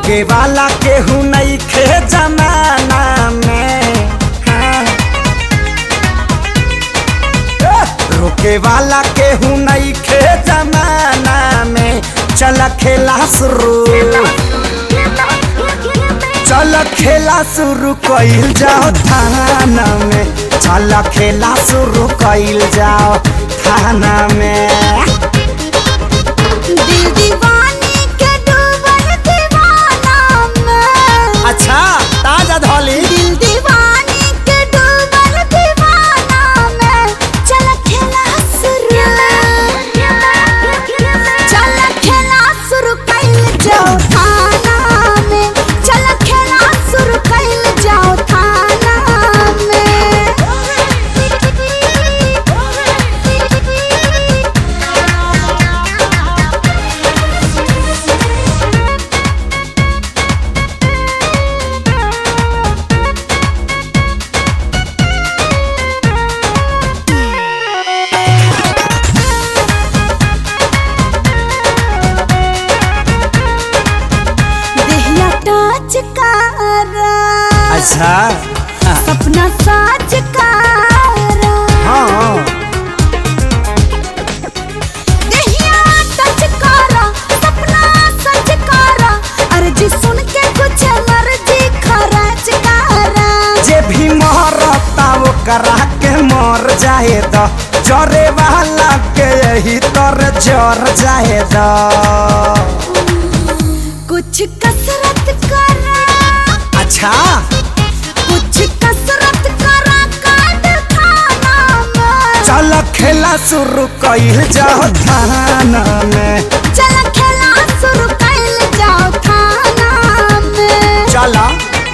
रोके वाला केहू नहीं खे जमाना में हाँ। ए, रोके वाला केहू नहीं खे जमाना में चल खेला शुरू चल खेला शुरू कइल जाओ थाना में चल खेला शुरू कइल जाओ थाना में दिल दीवानी के डूबल दीवाना में अच्छा ताजा धोली दिल दीवानी के डूबल दीवाना में चल खेला शुरू चल खेला शुरू कइल जाओ थाना में चल खेला शुरू कइल जाओ थाना देहिया टच करा अच्छा सपना साच करा हाँ देहिया टच करा सपना सच करा अर्जी सुन के कुछ मर्जी खरच करा जे भी मरता वो करा के मर जाए द जरे वाला के यही तर जर जाए द कुछ कसरत करा अच्छा कुछ कसरत करा काट खाना में चल खेला शुरू कइल जाओ थाना में चल खेला शुरू कइल जाओ थाना में चला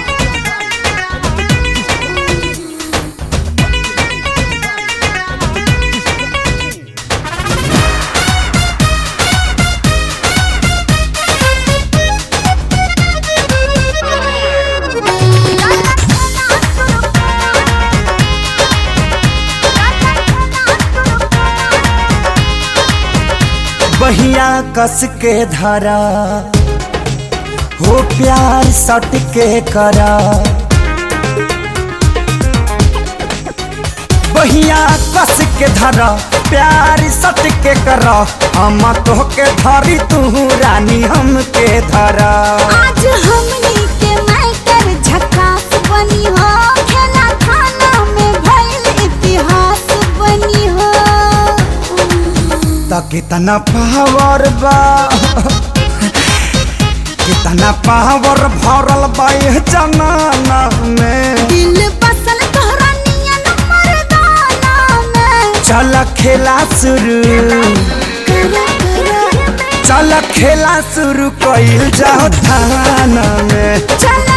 बहिया कस के धरा हो प्यार सट के करा बहिया कस के धरा प्यार सट के करा हम तो के धरी तू रानी हम के धरा आज हमनी के मैटर झकास बनी हो खेला खाना में भइल इतिहास बनी हो त कितना पावर बा कितना पावर भरल बा ये जमाना में दिल बसल तोहरा नियन मर्दाना में चल खेला शुरू करा करा चल खेला शुरू कइल जाओ थाना में चल